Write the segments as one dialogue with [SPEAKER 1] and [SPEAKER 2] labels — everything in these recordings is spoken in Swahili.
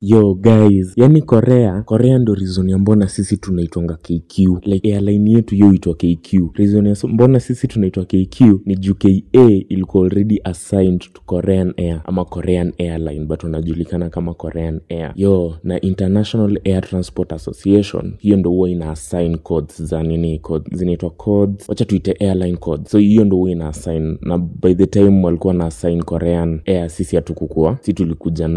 [SPEAKER 1] yo guys yani korea korea ndo reason ya mbona sisi tunaitwanga kq like airline yetu yo itwa kq reason ya so- mbona sisi tunaitwa kq ni juu ka ilikuwa already assigned to korean air ama korean airline but unajulikana kama korean air yo na international air transport association hiyo ndo huwa ina assign codes za nini code, zinaitwa codes wacha tuite airline codes so hiyo ndo huwa ina assign na by the time walikuwa na assign korean air sisi hatukukua si tulikuja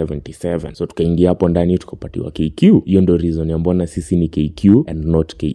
[SPEAKER 1] 1977 so tukaingia hapo ndani tukapatiwa kq hiyo ndo reason ya mbona sisi ni kq and not ka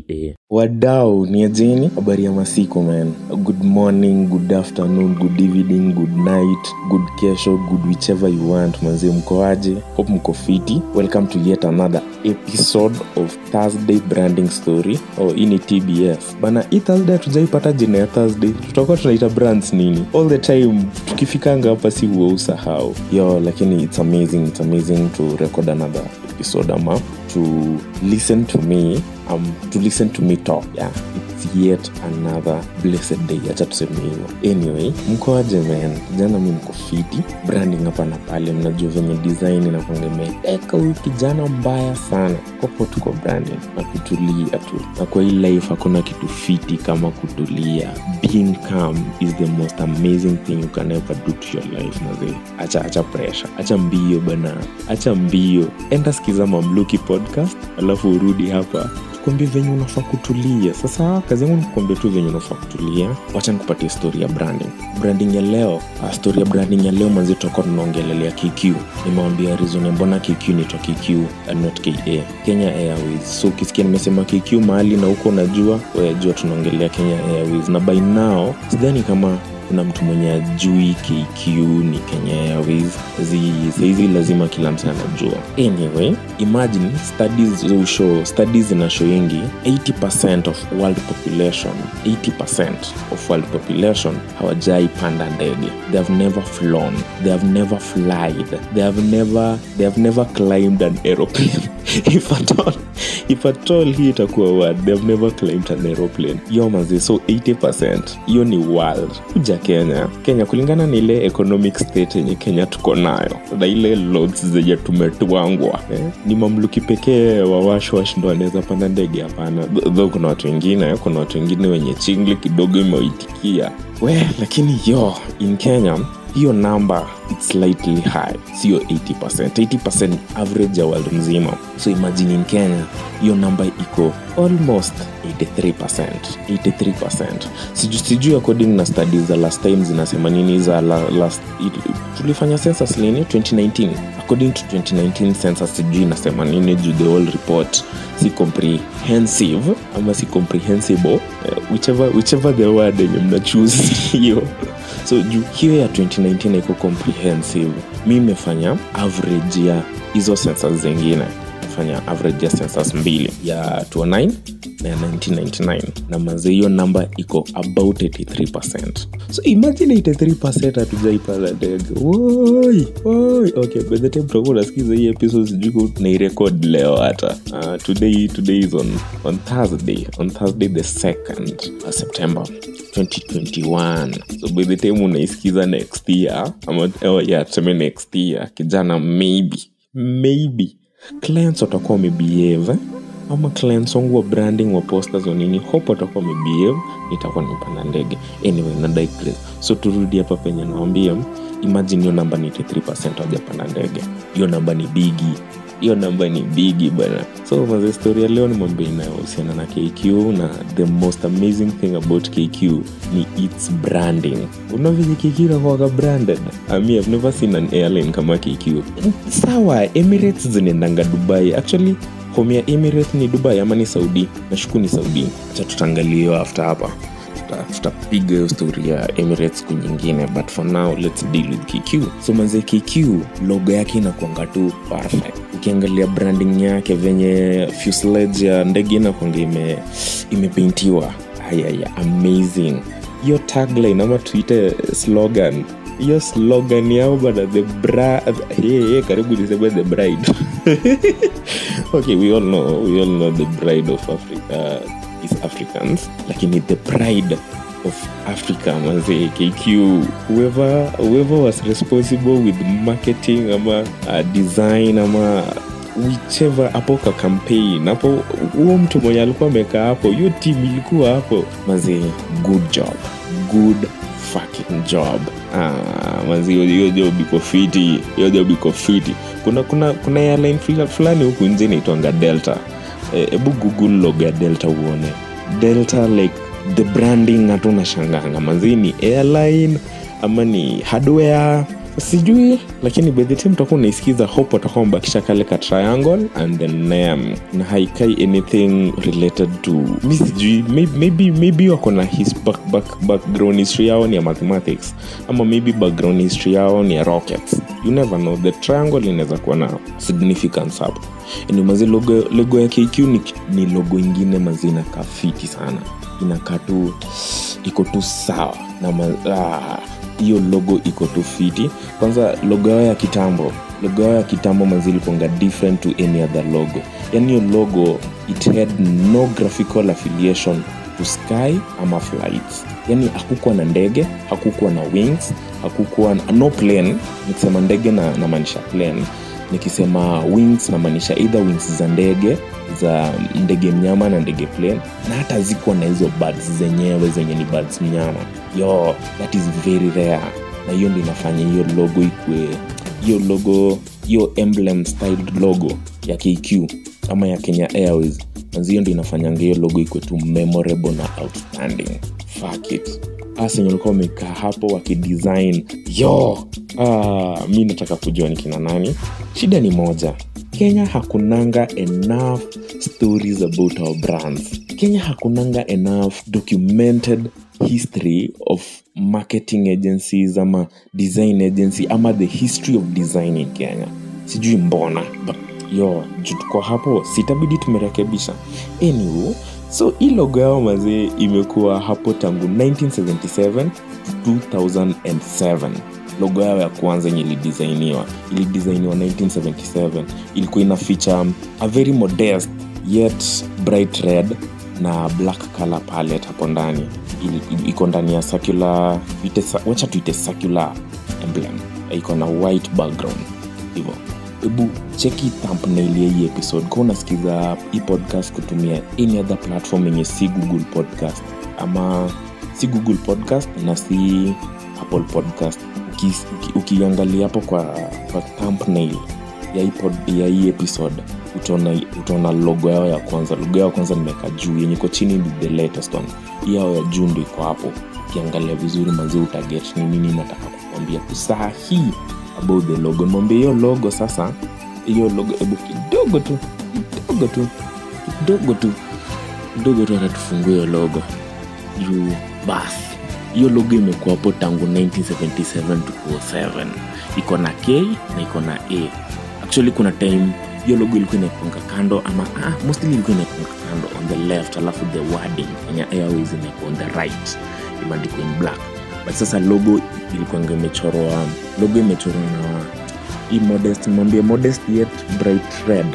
[SPEAKER 1] wadau ni ajeni habari ya masiku man good morning good afternoon good evening good night good kesho good whichever you want manzie mkoaje hope mko fiti welcome to yet another episode of thursday branding story oh, hii ni tbs bana hii thursday hatujaipata jina ya thursday tutakuwa tunaita brands nini all the time tukifikanga hapa si huwa usahau yo lakini it's amazing it's amazing to record another episode ama to listen to me um, to listen to me talk yeah it's yet another blessed day acha tuseme hivyo anyway mkoaje man jana mi mko fiti branding hapa na pale mnajua venye design inakwanga imeeka huyu kijana mbaya sana kopo tuko branding na kutulia tu na kwa hii life hakuna kitu fiti kama kutulia being calm is the most amazing thing you can ever do to your life mazee acha acha pressure acha mbio bana acha mbio enda sikiza mamluki podcast alafu urudi hapa tukwambie venye unafaa kutulia sasa kazi yangu nikuambia tu venye unafaa kutulia wacha nikupatia story ya branding branding ya leo uh, story ya branding ya leo manzi tutakuwa tunaongelelea kq nimewambia reason ya mbona kq nitwa kq and not ka kenya airways so ukisikia nimesema kq mahali na huko unajua wayajua tunaongelea kenya airways na by now sidhani kama kuna mtu mwenye ajui kq ni kenya airways Zi- sahizi lazima kila mtu anajua anyway imagine studies ushow studies zinashowingi 80 of world population 80 of world population hawajai panda ndege they have never flown they have never flied they have never, they have never climbed an aeroplane if at all if at all hii itakuwa word they have never climbed an aeroplane yo mazi so 80 hiyo ni world kuja kenya kenya kulingana na ile economic state yenye kenya tuko nayo na ile loads zenye tumetwangwa eh? ni mamluki pekee wa washwash ndo anaweza panda ndege hapana tho kuna watu wengine kuna watu wengine wenye chingli kidogo imewaitikia we lakini yo in kenya hiyo namba its slightly high sio 80 80 average ya world mzima so imagine in kenya hiyo namba iko almost 83 83 sijui siju according na studies za last time zinasema nini za la, last it, tulifanya census lini 2019 according to 2019 census sijui inasema nini juu the whole report si comprehensive ama si comprehensible uh, whichever, whichever the word yenye mna choose hiyo so juu hiyo ya 2019 iko comprehensive mi imefanya average ya hizo census zingine fanya average ya census mbili ya 209 na ya 1999 na maze hiyo namba iko about 83 so imagine 83 hatujaipata ndege woi woi okay by the time tutakuwa unasikiza hii episode sijui nairekod leo hata uh, today today is on, on thursday on thursday the 2nd uh, september 2021 so by the time unaisikiza next year ama oh yeah, tuseme next year kijana maybe maybe clients watakuwa wamebehave eh? ama clients wangu wa branding wa posters wa nini hope watakuwa wamebehave nitakuwa nimepanda ndege anyway na digress so turudi hapa penye nawambia imagine hiyo namba ni 83 wajapanda ndege hiyo namba ni bigi hiyo namba ni bigi bana so maze story ya leo nimwambia inayohusiana na kq na the most amazing thing about kq ni its branding unavenye kq nakuwaga branded ami i've never seen an airline kama kq sawa emirates zinaendanga dubai actually home ya emirates ni dubai ama ni saudi nashuku ni saudi acha tutaangalia hiyo after hapa Tuta- tutapiga hiyo story ya emirates siku nyingine but for now let's deal with kq so manze kq logo yake inakuanga tu perfect ukiangalia branding yake venye fuselage ya ndege inakuanga ime imepeintiwa ayaya amazing hiyo tagline ama tuite slogan hiyo slogan yao bana the bra hey, hey, karibu niseme the bride okay we all know we all know the bride of africa is africans lakini the pride of africa manze kq whoever, whoever was responsible with marketing ama uh, design ama whichever hapo ka campaign hapo huo mtu mwenye alikuwa amekaa hapo hiyo team ilikuwa hapo mazi good job good fucking job ah, mazi hiyo- hiyo job iko fiti hiyo job iko fiti kuna kuna kuna airline fula- fulani huku nje inaitwanga delta hebu google logo ya delta uone delta like the branding hata unashanganga manzi ni airline ama ni hardware sijui lakini by the time utakuwa unaisikiza hope watakuwa wamebakisha kale ka triangle and the name na haikai anything related to mi sijui maybe, maybe, maybe wako na his back, back, background history yao ni ya mathematics ama maybe background history yao ni ya rockets you never know the triangle inaweza kuwa na significance hapo ni mazi logo, logo ya kq ni, ni logo ingine mazi inakaa fiti sana inakaa tu iko tu sawa na ma, ah, hiyo logo iko tu fiti kwanza logo yao ya kitambo logo yao ya kitambo mazi ilikuanga different to any other logo yani hiyo logo it had no graphical affiliation to sky ama flights yani hakukuwa na ndege hakukuwa na wings hakukuwa na, no plane nikisema ndege na namaanisha plane nikisema wings namaanisha either wings za ndege za ndege mnyama na ndege plane na hata zikuwa na hizo birds zenyewe zenye ni birds mnyama yo that is very rare na hiyo ndo inafanya hiyo logo ikwe hiyo logo hiyo emblem styled logo ya kq ama ya kenya airways manzi hiyo ndo inafanyanga hiyo logo ikwe tu memorable na outstanding Fuck it asenye walikuwa wamekaa hapo wakidesign yo ah, mi nataka kujua ni kina nani shida ni moja kenya hakunanga enough stories about our brands kenya hakunanga enough documented history of marketing agencies ama design agency ama the history of design in kenya sijui mbona but yo juu tuko hapo sitabidi tumerekebisha anywho so hii logo yao mazee imekuwa hapo tangu 1977 to 2007 logo yao ya kwanza yenye ilidisainiwa ilidisainiwa 1977 ilikuwa ina feature a very modest yet bright red na black color palette hapo ndani Ili- iko ndani ya circular tuite, wacha tuite circular emblem iko na white background hivyo hebu cheki thumbnail ya hii episode ka unasikiza hii podcast kutumia any other platform yenye si google podcast ama si google podcast na si apple podcast Uki- uki- ukiangalia hapo kwa, kwa thumbnail ya hii, pod, ya hii episode utaona utaona logo yao ya kwanza logo yao ya kwanza nimeweka juu yenye iko chini ni the latest one hii yao ya juu ndo iko hapo ukiangalia vizuri manzi utaget ni nini nataka kukwambia saa hii about the logo nimwambia hiyo logo sasa hiyo logo hebu kidogo tu kidogo tu kidogo tu kidogo tu atatufungue hiyo logo juu basi hiyo logo imekuwa hapo tangu 1977 to 07 iko na k na iko na a actually kuna time hiyo logo ilikuwa inaekonga kando ama ah, mostly ilikuwa inaekonga kando on the left alafu the wording kenya airways inaekwa on the right imeandikwa in black but sasa logo ilikuanga imechorwa logo imechorwa na hii modest mwambie modest yet bright red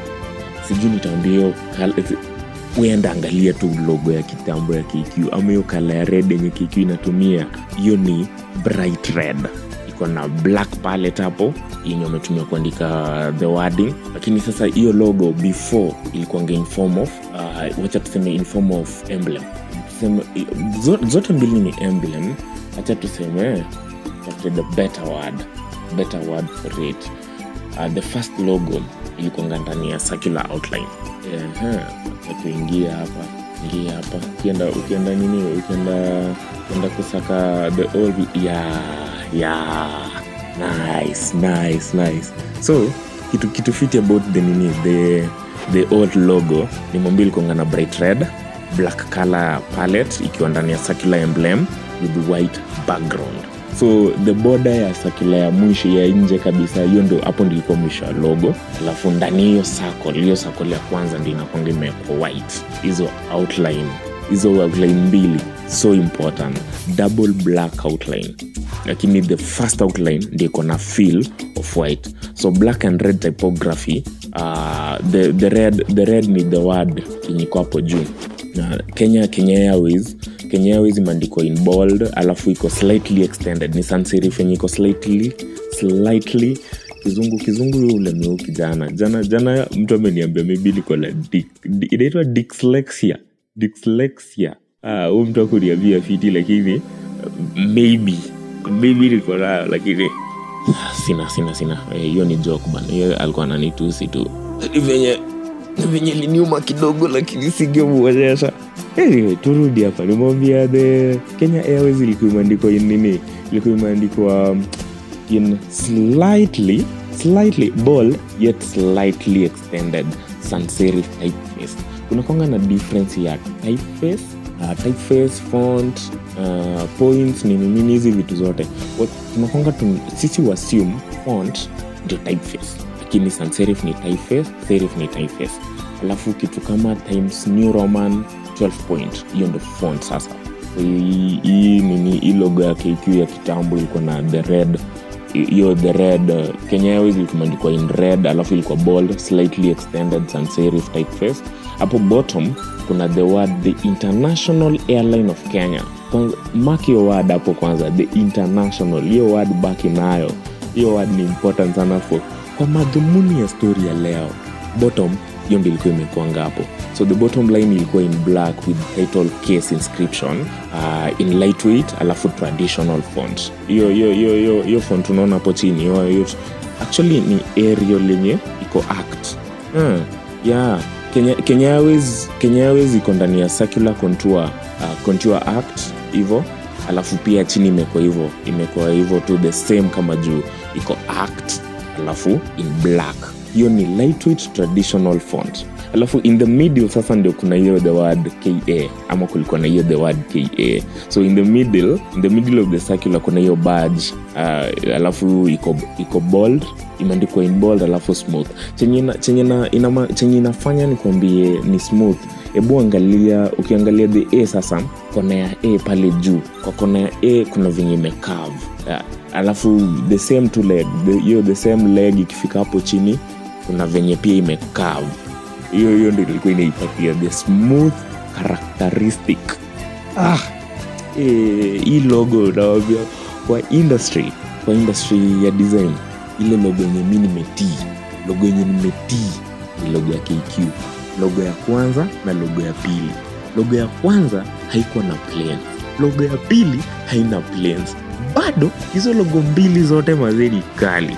[SPEAKER 1] sijui nitaambia hiyo kal- uenda angalia tu logo ya kitambo ya kq ama hiyo kala ya red yenye kq inatumia hiyo ni bright red iko na black palette hapo yenye wametumia kuandika the wording lakini sasa hiyo logo before ilikuanga in form of uh, wacha tuseme in form of emblem tuseme, zo- zote mbili ni emblem hacha tuseme tafute the better word better word for it uh, the first logo ilikuanga ndani ya circular outline Ehe, tuingia hapa ingia hapa ukienda ukienda nini ukienda ukienda kusaka the old ya ya nice nice nice so kitu kitu fiti about the nini the the old logo ni mwambia ilikuanga na bright red black color palette ikiwa ndani ya circular emblem with white background so the border ya sakila ya mwisho ya nje kabisa hiyo ndo hapo ndilikuwa mwisho ya logo alafu ndani hiyo circle hiyo circle ya kwanza ndio inakwanga imewekwa white hizo outline hizo outline mbili so important double black outline lakini the first outline ndio iko na feel of white so black and red typography uh, the, the, red, the red ni the word yenye iko hapo juu na kenya kenya airways kenya airways imeandikwa in bold alafu iko slightly extended ni sans serif yenye iko slightly slightly kizungu kizungu ule meu kijana jana jana mtu ameniambia maybe liko la dik- di- inaitwa dyslexia dyslexia ah, huyu mtu akuniambia fiti lakini uh, maybe maybe liko nayo lakini sina sina sina Eh, hiyo ni joke bana hiyo alikuwa ananitusi tu Ni venye ni venye liniuma kidogo lakini singemuonyesha anyway, turudi hapa nimwambia the kenya airways ilikuwa imeandikwa in nini ilikuwa imeandikwa um, in slightly slightly bold yet slightly extended sans serif typeface kuna kwanga na difference ya typeface uh, typeface font uh, points nini nini hizi vitu zote What- tunakwanga tu, sisi wassume font ndio typeface lakini sans serif ni typeface serif ni typeface alafu kitu kama times new roman 12 point hiyo ndo font sasa So, hii hii nini hii logo ya kq ya kitambo ilikuwa na the red hiyo the red uh, kenya airways ilikuwa imeandikwa in red alafu ilikuwa bold slightly extended sans serif typeface hapo bottom kuna the word the international airline of kenya Kwanza- mark hiyo word hapo kwanza the international hiyo word baki nayo hiyo word ni important sana for kwa madhumuni ya story ya leo bottom hiyo ndio ilikuwa imekuanga hapo so the bottom line ilikuwa in black with title case inscription uh, in lightweight alafu traditional font hiyo hiyo hiyo hiyo hiyo font unaona hapo chini hiyo hiyo actually ni area lenye iko act hmm. yeah kenya kenya airways kenya airways iko ndani ya circular contour uh, contour act hivyo alafu pia chini imekuwa hivyo imekuwa hivyo tu the same kama juu iko act alafu in black hiyo ni lightweight traditional font alafu in the middle sasa ndio kuna hiyo the word ka ama kulikuwa na hiyo the word ka so in the middle in the middle of the circular kuna hiyo badge uh, alafu iko iko bold imeandikwa in bold alafu smooth chenye ina- chenye na- inama- chenye inafanya nikwambie ni smooth hebu angalia ukiangalia the a sasa kona ya a pale juu kwa kona ya a kuna venye imekav alafu the same two leg the, hiyo the same leg ikifika hapo chini kuna venye pia imekav hiyo hiyo ndio ilikuwa inaipatia the smooth characteristic ah, eh, hii logo nawambia kwa industry kwa industry ya design ile logo yenye mi nimetii logo yenye nimetii ni logo ya kq logo ya kwanza na logo ya pili logo ya kwanza haikuwa na planes logo ya pili haina planes bado hizo logo mbili zote mazeni kali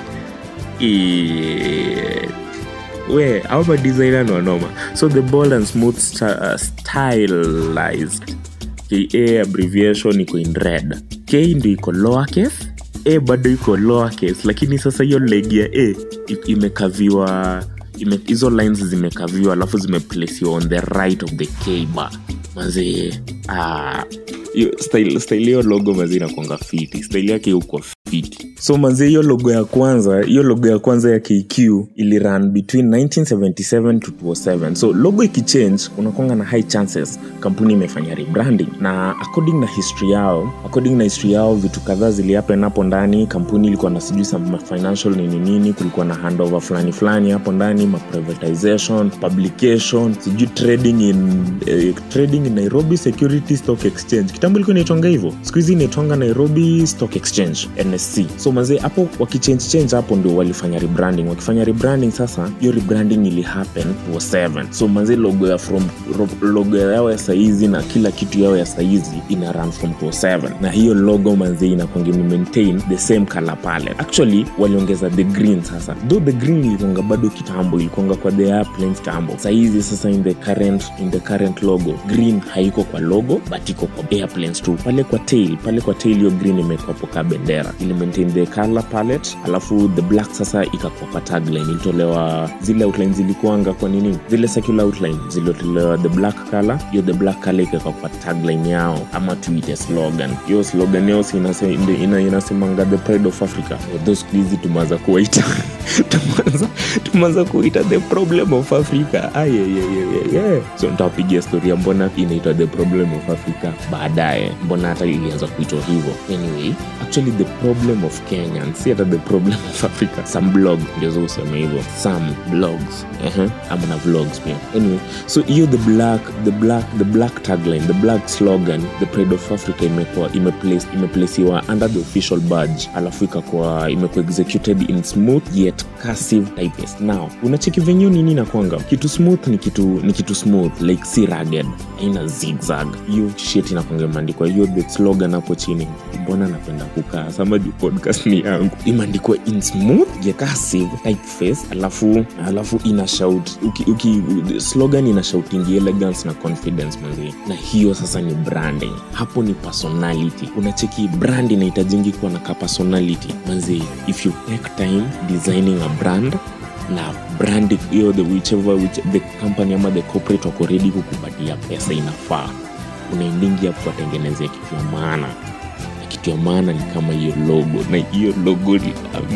[SPEAKER 1] Eh, we au madesigner ni wanoma so the bold and smooth sta- uh, stylized ka abbreviation iko in red k ndio iko lower case a bado iko lower case lakini sasa hiyo leg ya a i- imekaviwa ime- hizo lines zimekaviwa alafu zimeplesiwa on the right of the k bar mazee ah, hiyo style style hiyo logo mazee inakwanga fiti style yake uko fiti so manzie hiyo logo ya kwanza hiyo logo ya kwanza ya kq ili run between 1977 to 2007 so logo ikichange unakwanga na high chances kampuni imefanya rebranding na according na history yao according na history yao vitu kadhaa zilihappen hapo ndani kampuni ilikuwa na sijui some financial nini nini kulikuwa na handover fulani fulani hapo ndani ma privatization publication sijui trading in eh, trading in nairobi security stock exchange kitambo ilikuwa inaitwanga hivyo siku hizi inaitwanga nairobi stock exchange nsc so mazee hapo wakichange change hapo ndio walifanya rebranding wakifanya rebranding sasa hiyo rebranding ili happen to 7 so mazee logo ya from ro- logo yao ya saizi na kila kitu yao ya saizi ina run from to 7 na hiyo logo manzee inakwanga maintain the same color palette actually waliongeza the green sasa though the green ilikuanga bado kitambo ilikuanga kwa the airplane kitambo saizi sasa in the current in the current logo green haiko kwa logo but iko kwa airplanes tu pale kwa tail pale kwa tail hiyo green imekwapo ka bendera ili maintain the color palette alafu the black sasa ikakuwa kwa tagline ilitolewa zile outline zilikuanga kwa nini zile circular outline zilitolewa the black color hiyo the black color ikawekwa kwa tagline yao ama tuite slogan hiyo slogan yao si inase- ina- ina- inasemanga the pride of africa although siku hizi tumeanza kuwaita tumeanza tumeanza kuita the problem of africa ayeyeyeye so nitawapigia storia mbona inaitwa the problem of africa baadaye mbona hata ilianza kuitwa hivyo anyway actually the problem of kenyans si hata the problem of africa some blog ndio zo useme hivyo some blogs uh-huh. ama na vlogs pia anyway so hiyo the black the black the black tagline the black slogan the pride of africa imekuwa imeplace imeplaceiwa under the official badge alafu ikakuwa imekuwa executed in smooth yet cursive typeface now unacheki venyewe nini nakwanga kitu smooth ni kitu ni kitu smooth like si rugged aina zigzag hiyo shit inakwanga imeandikwa hiyo the slogan hapo chini mbona napenda kukaa sama juu podcast ni yangu imeandikwa in smooth yet cursive typeface alafu alafu ina shout uki, uki, slogan ina shouting elegance na confidence manzi na hiyo sasa ni branding hapo ni personality unacheki brand inahitajingi kuwa na ka personality manzi if you take time designing a brand na brand hiyo the whichever which, the company ama the corporate wako ready kukupatia pesa inafaa unaendingi hapo watengenezea kitu ya maana Na kitu ya maana ni kama hiyo logo na hiyo logo ni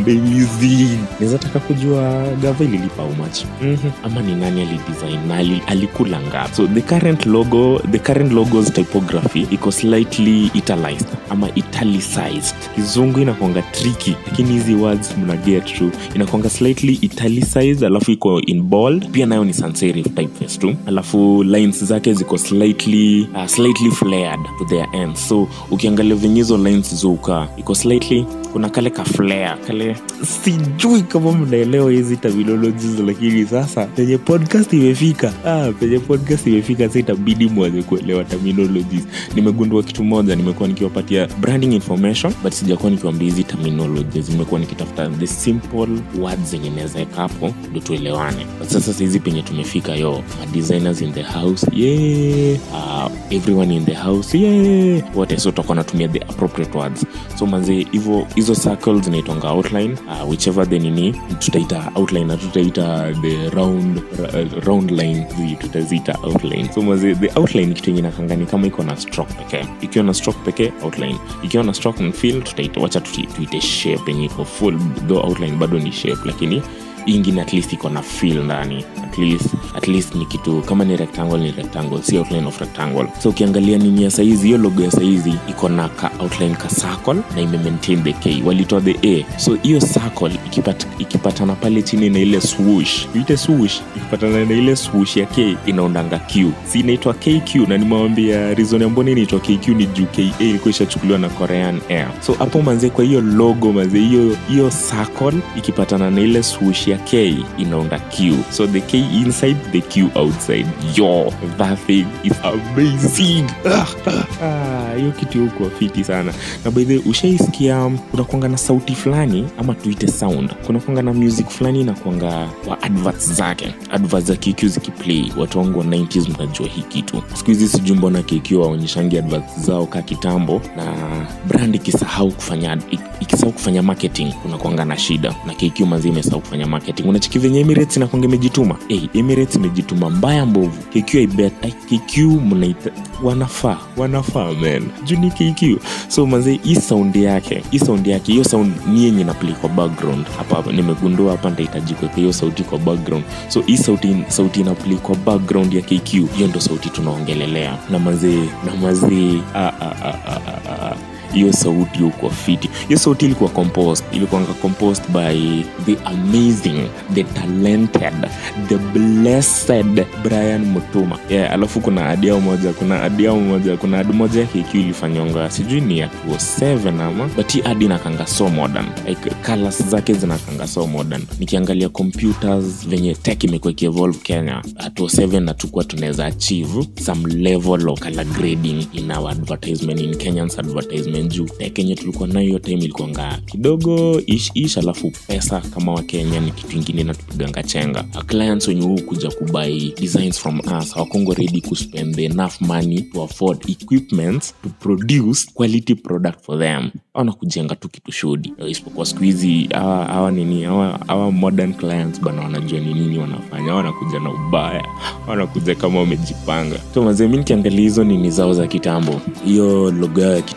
[SPEAKER 1] amazing naweza taka kujua gava ililipa how much mm-hmm. ama ni nani alidesign na ali, alikula ngapi so the current logo the current logos typography iko slightly italicized ama italicized kizungu inakwanga tricky lakini hizi words mna get tu inakwanga slightly italicized alafu iko in bold pia nayo ni sans serif typeface tu alafu lines zake ziko slightly uh, slightly flared to their end so ukiangalia venye hizo lines zoukaa iko slightly kuna kale ka flare kale sijui kama mnaelewa hizi terminologies lakini sasa penye podcast imefika ah, penye podcast imefika sa itabidi mwanze kuelewa terminologies nimegundua kitu moja nimekuwa nikiwapatia branding information but sijakuwa nikiwambia hizi terminologies nimekuwa nikitafuta the simple words zenye nawezaweka hapo ndo tuelewane but sasa sahizi penye tumefika yo ma designers in the house yeah. uh, everyone in the house yeah. wote so tutakuwa natumia the appropriate words so manze hivo hizo circles zinaitwanga outline uh, whichever the nini tutaita outline na tutaita the round ra, round line zi tutaziita outline so maze the outline kitu yenye nakangani kama iko na stroke pekee ikiwa na stroke pekee outline ikiwa na stroke and fill tutaita wacha tuti- tuite shape yenye iko full though outline bado ni shape lakini hii ingine at least iko na fill ndani at least, at least ni kitu kama ni rectangle ni rectangle si outline of rectangle so ukiangalia nini ya saizi hiyo logo ya saizi iko na ka outline ka circle na ime maintain the k walitoa the a so hiyo circle ikipat, ikipatana pale chini na ile swoosh ite swoosh ikipatana na ile swoosh ya k inaundanga q si inaitwa kq na nimewambia reason ya mbona inaitwa kq ni juu ka ilikuwa ishachukuliwa na korean air so hapo manze kwa hiyo logo manze hiyo hiyo circle ikipatana na ile swoosh ya k inaunda q so the k inside the q outside yo that thing is amazing Ah, ah, ah, hiyo kitu huko fiti sana na by the way, ushaisikia kunakwanga na sauti fulani ama tuite sound kunakwanga na music fulani inakwanga kwa adverts zake adverts za kq zikiplay watu wangu wa 90s mnajua hii kitu siku hizi sijui mbona kq waonyeshangi adverts zao ka kitambo na brand ikisahau kufanya ikisahau kufanya marketing kunakwanga na shida na kq mazii imesahau kufanya marketing unachiki venye emirates inakwanga imejituma hey, emirates imejituma mbaya mbovu kq ibet kq mnaita wanafaa wanafaa man juu ni kq so mazee hii sound yake hii sound yake hiyo sound ni yenye naplay kwa background hapa hapa nimegundua hapa nitahitaji kuweka hiyo sauti kwa background so hii sauti sauti inaplay kwa background ya kq hiyo ndo sauti tunaongelelea na mazee na mazee ah, ah, ah, ah, ah, ah hiyo sauti huko fiti hiyo sauti ilikuwa composed ilikuwanga composed by the amazing the talented the blessed brian mutuma yeah, alafu kuna adiao moja kuna adiao moja kuna adi moja ya kq ilifanyonga sijui ni ya 207 ama but hii adi nakanga so modern like colors zake zinakanga so modern nikiangalia computers venye tech imekuwa ikievolve kenya uh, 207 na tukua tunaweza achieve some level of color grading in our advertisement in kenyans advertisement juu tech yenye tulikuwa nayo hiyo time ilikuanga kidogo ish ish alafu pesa kama wakenya ni kitu ingine natupiganga chenga Our clients wenye huu kuja kubai designs from us hawakongo ready kuspend the enough money to afford equipments to produce quality product for them awana kujenga tu kitu shodi isipokuwa siku hizi hawa hawa nini hawa hawa modern clients bana wanajua ni nini wanafanya wanakuja na ubaya wanakuja kama wamejipanga so mazee mi nikiangalia hizo nini zao za kitambo hiyo logo yao ya kitambo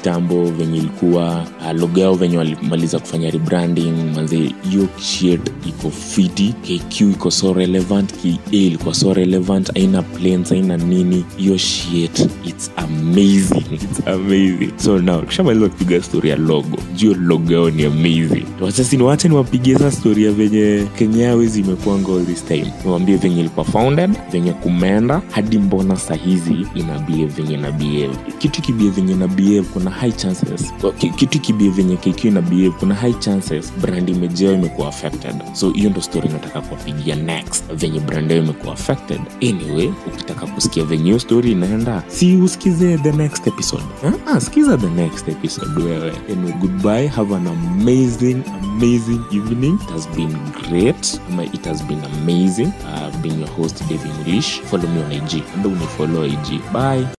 [SPEAKER 1] venye ilikuwa uh, logo yao venye walimaliza kufanya rebranding manze hiyo shit iko fiti kq iko so relevant ka ilikuwa so relevant aina planes aina nini hiyo shit its amazing its amazing so now tushamaliza kupiga story ya logo juu logo yao ni amazing wasasi niwache niwapigie sa story ya venye kenya Airways imekuanga all this time niwambie venye ilikuwa founded venye kumeenda hadi mbona sahizi ina behave venye na behave kitu kibie venye na behave kuna high chances ki- kitu kibie venye kq ina behave kuna high chances brand image yao imekuwa affected so hiyo ndo story nataka kuwapigia next venye brand yao imekuwa affected anyway ukitaka kusikia venye hiyo story inaenda si usikize the next episode ah, ah, sikiza the next episode wewe anyway goodbye have an amazing amazing evening it has been great ama it has been amazing uh, being your host David English follow me on IG and unifollow IG bye